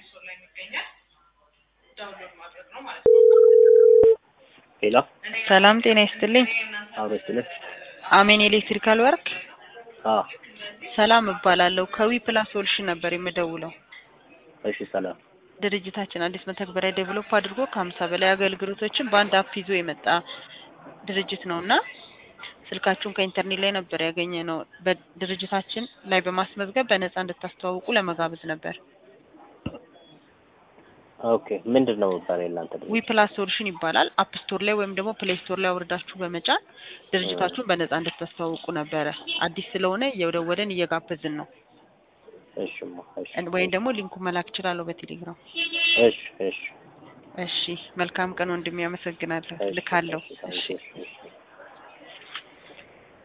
ስቶር ላይ የሚገኛል። ዳውንሎድ ማድረግ ነው ማለት ነው። ሄሎ ሰላም ጤና ይስጥልኝ። አብሮ ስትልህ አሜን ኤሌክትሪካል ወርክ አዎ ሰላም እባላለሁ። ከዊ ፕላስ ሶሉሽን ነበር የምደውለው። እሺ ሰላም ድርጅታችን አዲስ መተግበሪያ ዴቨሎፕ አድርጎ ከሀምሳ በላይ አገልግሎቶችን በአንድ አፕ ይዞ የመጣ ድርጅት ነው እና ስልካችሁን ከኢንተርኔት ላይ ነበር ያገኘ ነው። በድርጅታችን ላይ በማስመዝገብ በነፃ እንድታስተዋውቁ ለመጋበዝ ነበር። ኦኬ ምንድን ነው የሚባለው የእናንተ ዊ ድርጅት ፕላስ ሶሉሽን ይባላል። አፕ ስቶር ላይ ወይም ደግሞ ፕሌይ ስቶር ላይ አውርዳችሁ በመጫን ድርጅታችሁን በነፃ እንድታስተዋውቁ ነበረ። አዲስ ስለሆነ እየደወለን እየጋበዝን ነው። እሺማ እሺ ወይም ደግሞ ሊንኩ መላክ እችላለሁ በቴሌግራም። እሺ እሺ እሺ መልካም ቀን ወንድሜ፣ አመሰግናለሁ። እሺ፣ ልካለሁ። እሺ፣ እሺ እሺ፣ እሺ